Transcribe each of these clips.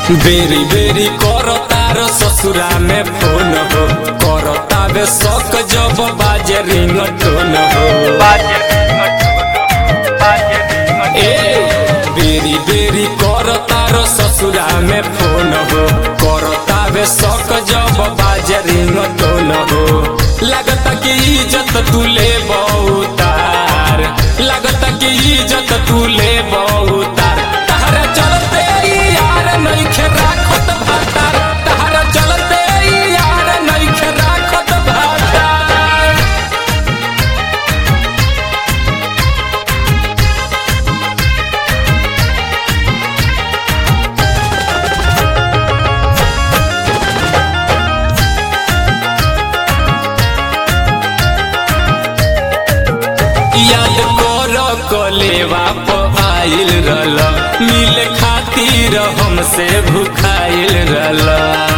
बेरी बेरी कर तार ससुरा में फोन हो कर तावे शौक जब बाजे रिंग टोन हो ए बेरी बेरी कर तार ससुरा में फोन हो कर तावे शौक जब बाजे रिंग टोन हो लगता कि इज्जत तू ले बहुतार लगता कि इज्जत तू ले बहुतार तहरा चलते यार नइखे राखत भातार तहरा चलते यार नइखे राखत भातार याद कर कलेवा प आइल रहल मिल खातिर हमसे भुखाइल रहल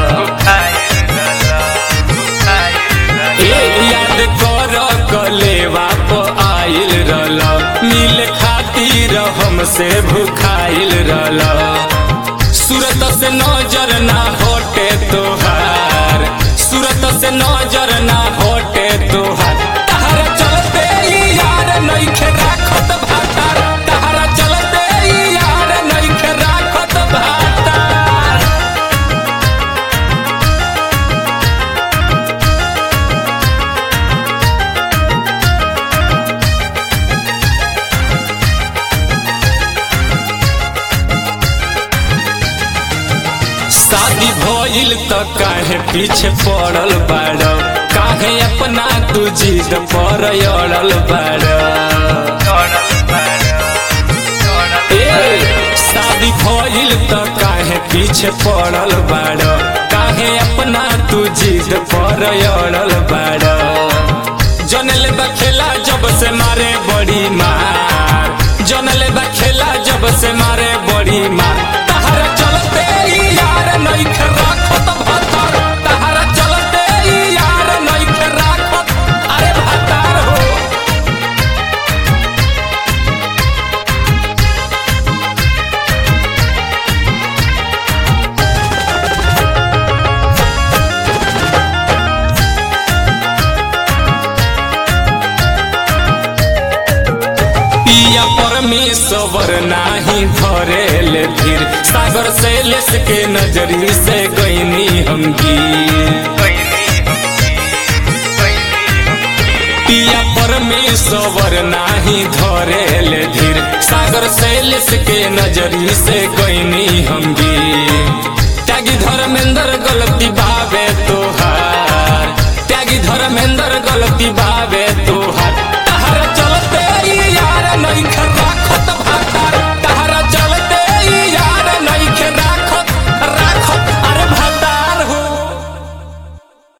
ए याद कर कलेवा प आइल रहल मिल खातिर हमसे भुखाइल रहल सूरत से नजर ना हटे तोहार सूरत से नजर ना हटे तोहार तहरा चलते यार नइखे राखत भातार तहरा चलते यार नइखे राखत भातार शादी भइल त काहे पीछे पड़ल बाड़ काहे अपना तू जिद पर अड़ल बाड़ ए, शादी भइल त काहे पीछे पड़ल बाड़ काहे अपना तू जिद पर अड़ल बाड़ जनले बा खेला जब से मारे बड़ी मार जनले बा खेला जब से मारे बड़ी मार तहरा चलते यार नइखे राखत भातार तहरा चलते यार नइखे राखत अरे भातार हो पिया परमेश्वर नाही धरेल धीर सागर से लेस के नजरी से गईनी हम पिया परमेश्वर नाही धरेल धीर सागर से लेस के नजरी से गईनी हम